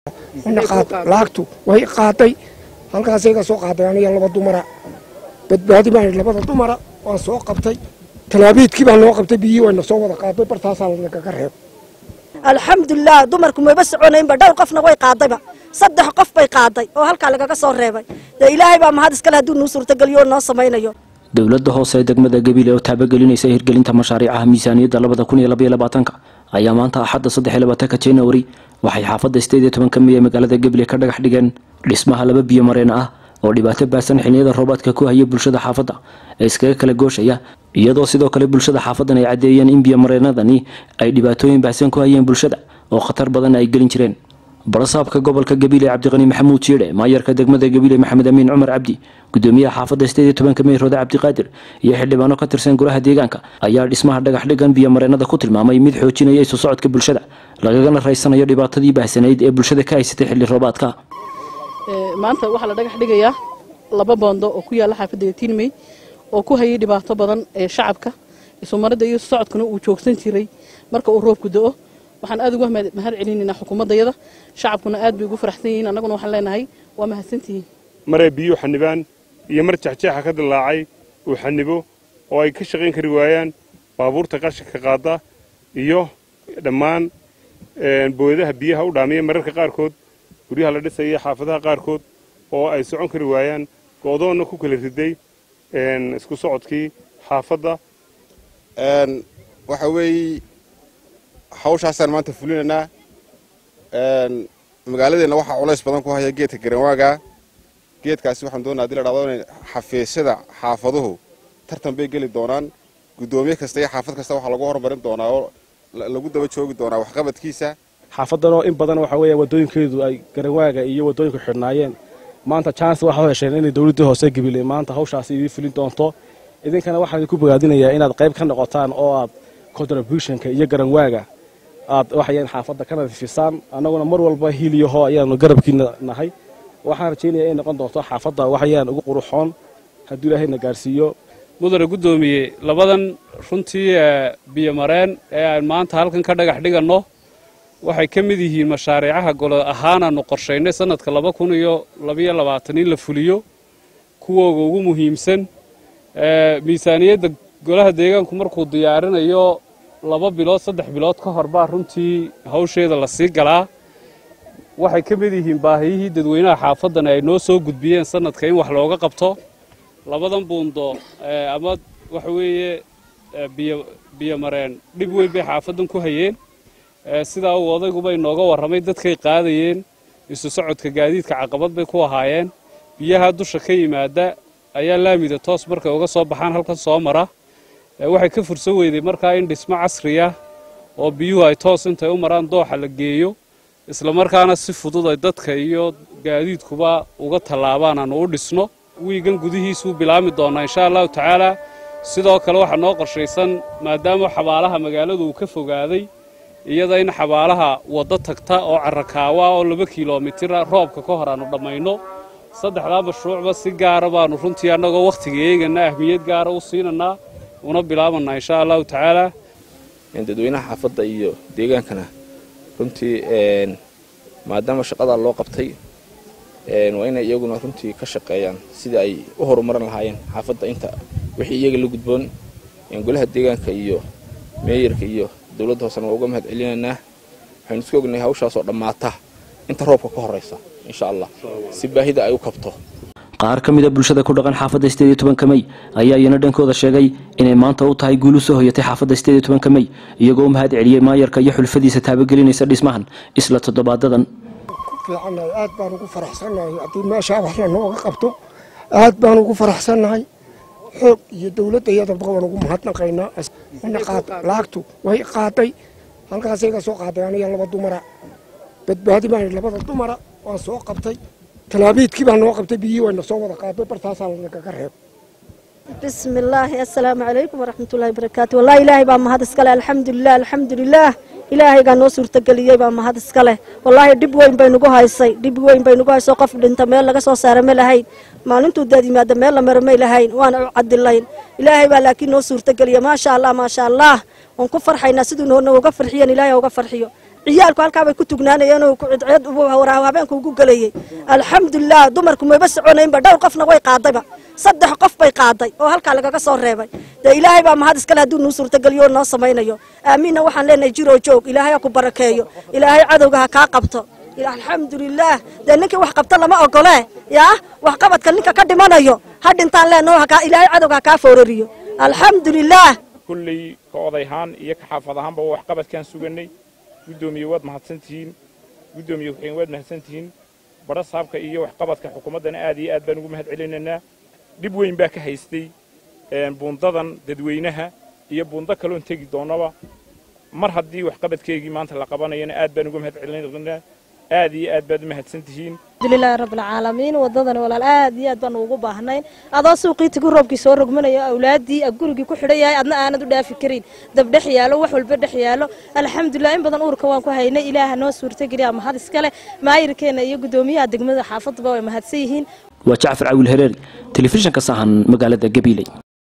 laagtu way qaaday halkaasay ka soo qaaday aniga laba dumara badbaadi baan labada dumara waan soo qabtay talaabiidkii baa noo qabtay biyihii wayna soo wada qaaday bartaasaa nagaga reeb alxamdulilah dumarku mayba soconaynba dhowr qofna way qaadayba saddex qof bay qaaday oo halkaa lagaga soo reebay dee ilaahay baa mahad iskale hadduu nuu suurtageliyo oo noo samaynayo dowladda hoose ee degmada gabiile oo taabagelinaysa hirgelinta mashaariicaha miisaaniyadda labada kun iyo labaiyo labaatanka ayaa maanta axadda saddex iyo labaatanka januari waxay xaafadda sideed iyo tobanka miya magaalada gabiile ka dhagax dhigeen dhismaha laba biyo mareen ah oo dhibaato baahsan xiliyada roobaadka ku haya bulshada xaafadda ee iskaga kala gooshaya iyadoo sidoo kale bulshada xaafaddan ay caddeeyeen in biyomareenadani ay dhibaatooyin baahsan ku hayeen bulshada oo khatar badan ay gelin jireen barasaabka gobolka gabiile cabdiqani maxamuud jiidhe maayarka degmada gabiile maxamed amiin cumar cabdi gudoomiyaha xaafadda sideed iyo tobanka mey roode cabdiqaadir iyo xildhibaano ka tirsan golaha deegaanka ayaa dhismaha dhagax dhigan biyomareenada ku tilmaamay mid xoojinaya isu socodka bulshada lagagana raysanayo dhibaatadii baahsanayd ee bulshada ka haysatay xilli roobaadka maanta waxaa la dhagax dhigayaa laba boondo oo ku yaalla xaafadda tiinmey oo ku hayay dhibaato badan ee shacabka isumaridda iyo socodkuna uu joogsan jiray marka uu roobku do-o waxaan aad uga mahad celinaynaa xukuumaddayada shacabkuna aad bay ugu faraxsan yihiin annaguna waxaan leenahay waa mahadsantihiin maray biyuu xanibaan iyo mar jexjeexa ka dillaacay uu xanibo oo ay ka shaqayn kari waayaan baabuurta qashinka qaada iyo dhammaan booyadaha biyaha u dhaamiya mararka qaarkood guryaha la dhisaya xaafadaha qaarkood oo ay socon kari waayaan go'doonna ku kala riday isku socodkii xaafadda waxa weeye hawshaasaan maanta fulinaynaa magaaladeenna waxaa culays badan ku haya geedka garanwaaga geedkaasi waxaan doonaa hadii la dhahdo inay xafiisyada xaafaduhu tartan bay geli doonaan guddoomiye kasta iyo xaafad kasta waxaa lagu horumarin doonaa oo lagu daba joogi doonaa waxqabadkiisa xaafaddanoo in badan waxa weeya waddooyinkeedu ay garanwaaga iyo waddooyinku xidhnaayeen maanta chance waxaa u hesheen inay dowladdii hoose gabiley maanta hawshaasi idiin fulin doonto idinkana waxaan idinku bogaadinayaa inaad qayb ka noqotaan oo aad contributionka iyo garanwaaga aad waxayaan xaafadda ka nadiifisaan annaguna mar walba hiiliyaho ayaanu garabkiina nahay waxaan rajaynaya inay noqon doonto xaafadda waxayaan ugu quruxoon hadduu ilaahayna gaarsiiyo mudane guddoomiye labadan runtii biyomareen ee aan maanta halkan ka dhagax dhiganno waxay ka mid yihiin mashaariicaha golo ahaanaannu qorshaynay sannadka laba kun iyo labayo labaatan in la fuliyo kuwooga ugu muhiimsan miisaaniyadda golaha deegaanku markuu diyaarinayo laba bilood saddex bilood ka hor baa runtii hawsheeda la sii galaa waxay ka mid yihiin baahiyihii dadweynaha xaafaddan ay noo soo gudbiyeen sannadka in wax looga qabto labadan buundo ama waxa weeye biyomareen dhib weyn bay xaafaddan ku hayeen sidaa uu odaygubay nooga warramay dadkay qaadayeen isu socodka gaadiidka caqabad bay ku ahaayeen biyaha dusha ka yimaada ayaa laamida toos markay uga soo baxaan halkan soo mara waxay ka fursan weyday markaa in dhismo casriya oo biyuhu ay toos intay u maraan dooxa la geeyo islamarkaana si fudud ay dadka iyo gaadiidkuba uga tallaabaan aanu u dhisno wiigan gudihiisuu bilaami doonaa insha allahu tacaalaa sidoo kale waxaa noo qorshaysan maadaama xabaalaha magaaladu uu ka fogaaday iyada in xabaalaha waddo tagta oo carrakaawa oo laba kilomitira roobka ka hor aanu dhammayno saddexdaa mashruucba si gaara baanu runtii annagoo wakhtiga eegana ahmiyad gaara u siinanaa una bilaabanaa insha allahu tacaalaa dadweynaha xaafadda iyo deegaankana runtii maadaama shaqadaa loo qabtay waa inay iyaguna runtii ka shaqeeyaan sidii ay u horumarin lahaayeen xaafadda inta wixii iyaga la gudboon golaha deegaanka iyo meeyarka iyo dowladda hoosena waa uga mahad celinaynaa waxaynu isku ognahay hawshaasoo dhammaata inta roobka ka horraysa insha allah si baahida ay u kabto qaar ka mida bulshada ku dhaqan xaafadda sideed iyo tobanka mey ayaa iyana dhankooda sheegay inay maanta u tahay guulu soo hoyatay xaafadda sideed iyo tobanka mey iyagoo u mahad celiyey maayarka iyo xulfadiisa taabagelinaysa dhismahan isla toddobaadadan fiicannahay aad baan ugu faraxsannahay haddii meeshaa wax lanooga qabto aad baan ugu faraxsannahay xoog iyo dowladda iyadaba waan ugu mahadnaqaynaa laagtu way qaaday halkaasay ka soo qaaday aniga laba dumara badbaadi baan labada dumara waan soo qabtay talaabiidkii baa noo qabtay biyihii wayna soo wada qaaday bartaasaa nagaga reeb bismi illaahi assalaamu calaykum waraxmatullahi barakaatu wallahi ilaahay baa mahad iskale alxamdulilah alxamdulilaah ilaahaygaa noo suurtageliyey baa mahad iska leh wallaahi dhib weyn bay nagu haysay dhib weyn bay nagu haysay qof dhinta meel laga soo saara ma lahayn maalintuu daad yimaada meel la maro may lahayn waana u cadilayn ilaahay baa laakiin noo suurtageliya maasha allah maasha allah waan ku farxaynaa siduu nooga farxiyan ilaahay uga farxiyo ciyaalku halkaa bay ku tugnaanayeen oo cidcid habeenka ugu gelayay alxamdulilah dumarku mayba soconaynba dhowr qofna way qaadayba saddex qof bay qaaday oo halkaa lagaga soo reebay dee ilaahay baa mahad iskale hadduu nuu suurtageliyo oo noo samaynayo aamiinna waxaan leenahay jiroo joog ilaahay ha ku barakeeyo ilaahay cadowga ha kaa qabto alxamdulilaah dee ninkii wax qabta lama ogole yaa waxqabadka ninka ka dhimanayo ha dhintaan leenaho ilaahay cadowga ha kaa foorariyo alxamdulilaah kulley ka odayahaan iyo ka xaafad ahaanba waa waxqabadkaan suganay guddoomiye waad mahadsantihiin guddoomiye ku-xigeen waad mahadsantihiin badha saabka iyo waxqabadka xukuumaddana aad iyo aad baan ugu mahad celinaynaa dhib weyn baa ka haystay buundadan dadweynaha iyo buundo kaloon tegi doonnaba mar haddii waxqabadkeygii maanta la qabanayana aad baan uga mahad celinaynaa aad iyo aad baad u mahadsan tihiin alxamdulilaahi rabbilcaalamiin wadadani walaal aad iyo aad baanu ugu baahnayn adoo suuqii tigi roobkii soo rogmanayo awlaadii gurigii ku xidhan yahay adna aanad u dhaafi karin dab dhex yaalo wax walba dhex yaalo alxamdulilah in badan uurka waan ku haynay ilaaha noo suurtageliya mahad iskale maayirkeena iyo guddoomiyaha degmada xaafaduba way mahadsan yihiin waa jacfar cawil hereeri telefishinka sahan magaalada gabiiley